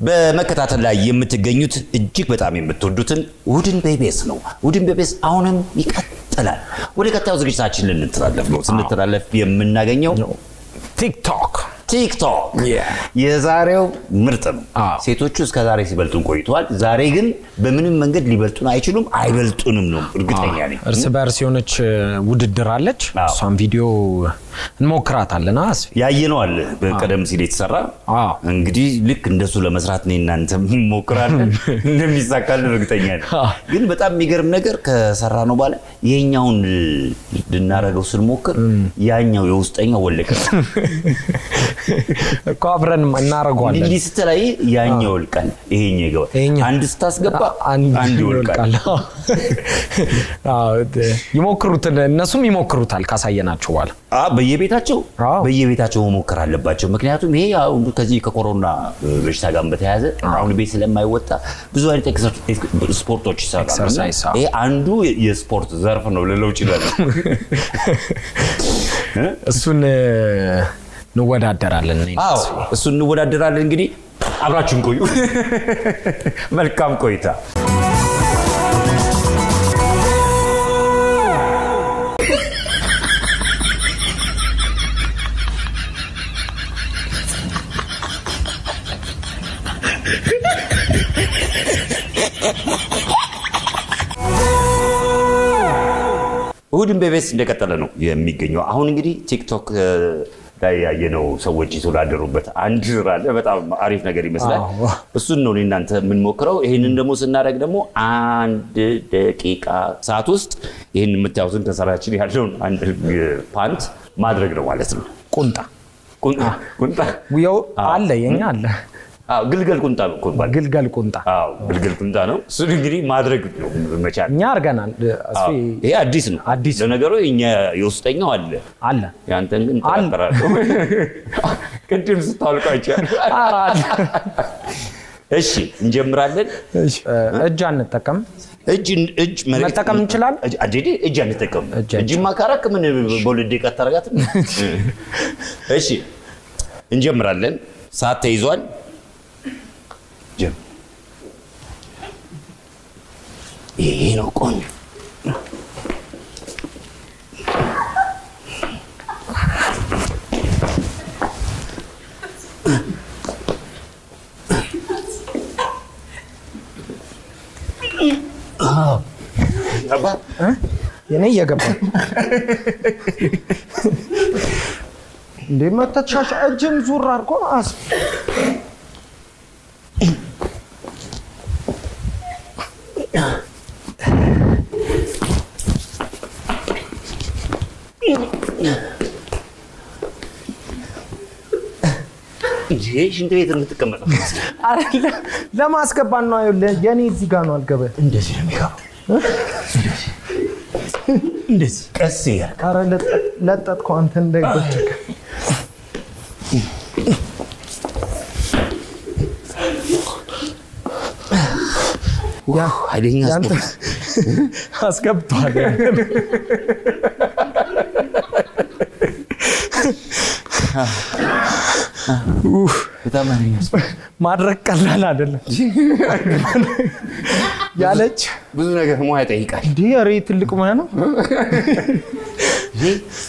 በመከታተል ላይ የምትገኙት እጅግ በጣም የምትወዱትን እሑድን በኢቢኤስ ነው። እሑድን በኢቢኤስ አሁንም ይቀጥላል። ወደ ቀጣዩ ዝግጅታችን ልንተላለፍ ነው። ስንተላለፍ የምናገኘው ቲክቶክ ቲክቶክ የዛሬው ምርጥ ነው። አዎ። ሴቶቹ እስከ ዛሬ ሲበልጡን ቆይተዋል። ዛሬ ግን በምንም መንገድ ሊበልጡን አይችሉም፣ አይበልጡንም ነው እርግጠኛ ነኝ። እርስ በርስ የሆነች እ, ውድድር አለች። አዎ። እሷን ቪዲዮ እንሞክራታለን። አስፊ ያየነው አለ በቀደም ሲል የተሰራ አዎ። እንግዲህ ልክ እንደሱ ለመስራት እኔ እናንተ እንሞክራለን እንደሚሳካልን እርግጠኛ ነኝ። አዎ። ግን በጣም የሚገርም ነገር ከሰራ ነው በኋላ ይሄኛውን ልናረገው ስንሞክር ያኛው የውስጠኛው ወለቀ። እኮ አብረን እናደርገዋለን። እንዲህ ስትላይ ያኛው ይወልቃል፣ ይሄኛው ይገባል። ይሄኛው- አንድ ስታስገባ አንድ አንድ ይወልቃል። አዎ፣ እ, ይሞክሩትን እነሱም ይሞክሩታል ካሳየናቸው በኋላ አ በየቤታቸው አዎ። በየቤታቸው መሞከር አለባቸው። ምክንያቱም ይሄ አሁን ከዚህ ከኮሮና በሽታ ጋር በተያያዘ አሁን ቤት ስለማይወጣ ብዙ አይነት ኤክሰር- ስፖርቶች ይሰራሉ። እና ኤክሰርሳይዝ፣ አዎ። ይሄ አንዱ የስፖርት ዘርፍ ነው ልለው ይችላል። እሱን እ, እንወዳደራለን። እኔ እና አዎ አስፊ። እሱ እንወዳደራለን። እንግዲህ አብራችሁን ቆዩ። መልካም ቆይታ። እሁድን በቤስ እንደቀጠለ ነው የሚገኘው። አሁን እንግዲህ ቲክቶክ እ, ላይ ያየነው ሰዎች የተወዳደሩበት አንድ ስራ አለ። በጣም አሪፍ ነገር ይመስላል። አዎ። እሱን ነው እኔ እናንተ የምንሞክረው። ይህንን ደግሞ ስናደርግ ደግሞ አንድ ደቂቃ ሰዓት ውስጥ ይህን የምታዩትን ከሰራችን ያለውን አንድ እ, ፓንት ማድረግ ነው ማለት ነው። ቁንጣ ቁን- ቁንጣ ያው አለ የኛ አለ አዎ፣ ግልገል ቁንጣ ነው እኮ የሚባለው። ግልገል ቁንጣ አዎ፣ ግልገል ቁንጣ ነው። እሱን እንግዲህ ማድረግ ነው መቻል። እኛ አድርገናል። አስፊ አዎ፣ ይሄ አዲስ ነው። አዲስ ነው። ለነገሩ የኛ የውስጠኛው አለ አለ ያንተን ግን አለ። ጠራጠራለሁ። ቅድም ስታወልቀው አይቻለሁ። ኧረ አለ። እሺ እንጀምራለን። እሺ፣ እ, እጅ አንጠቀም። እጅ እጅ መሬት መጠቀም እንችላለን? እጅ አዴ እጅ አንጠቀም። እጅ እጅማ ካራክ ምን በሁለት ደቂቃ ታረጋት። እሺ እንጀምራለን። ሰዓት ተይዟል። ጀም ይሄ ነው ቆንጆ አባ የኔ እየገባ እንዴ መተሻሻ እጅን ዙር አድርጎ አስ ይሄ ሽንት ቤት የምትቀመጠው አይደለ ለማስገባት ነው። ይኸውልህ የኔ እዚህ ጋር ነው አልገበ እንደዚህ ነው የሚገባው። እንደዚህ ቀስ እያልክ ኧረ ለጠ- ለጠጥከው አንተ እንዳይጎድቅ ያ ኃይለኛ ያንተ ስፖርት አስገብቷል። በጣም ኃይለኛ ስፖርት ማድረግ ቀላል አይደለም። ያለች ብዙ ነገር ሙያ ይጠይቃል። እንዲህ ኧረ ትልቅ ሙያ ነው። ይሄ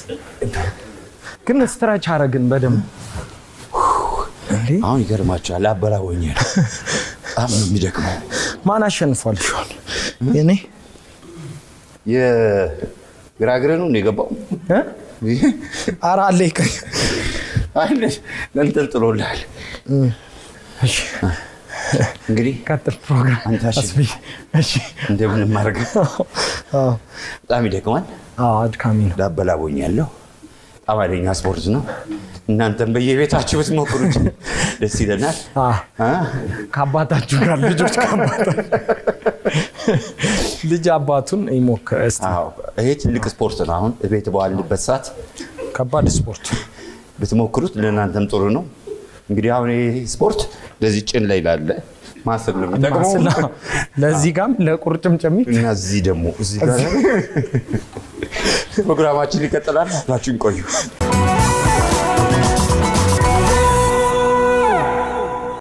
ግን ስትራች አረግን በደንብ እንዴ አሁን ይገርማቸዋል። አበላወኛል። በጣም ነው የሚደክመው። ማን አሸንፏል? ሻል እኔ የግራ እግርህ ነው የገባው። እ? ኧረ አለ ይቀር ለንጠልጥሎልሃል። እሺ እንግዲህ ቀጥል ፕሮግራም አንተ አሸንፍ። አስቢ። እሺ እንደምንም አድርግ። አዎ በጣም ይደክማል። አዎ አድካሚ ነው። ዳበላቦኛለሁ። በጣም ኃይለኛ ስፖርት ነው። እናንተም በየቤታችሁ ብትሞክሩት ደስ ይለናል። አ አ? ከአባታችሁ ጋር ልጆች ከአባታችሁ ልጅ አባቱን ይሞክር እስቲ። አዎ፣ ይሄ ትልቅ ስፖርት ነው። አሁን ቤት በዋልንበት ሰዓት ከባድ ስፖርት ብትሞክሩት ለእናንተም ጥሩ ነው። እንግዲህ አሁን ይሄ ስፖርት ለዚህ ጭን ላይ ላለ ማሰብ ነው የሚጠቅመው ማስላ- ለዚህ ጋም ለቁርጭምጭሚት እና እዚህ ደግሞ እዚህ ጋር ፕሮግራማችን ይቀጥላል። አብራችሁን ቆዩ።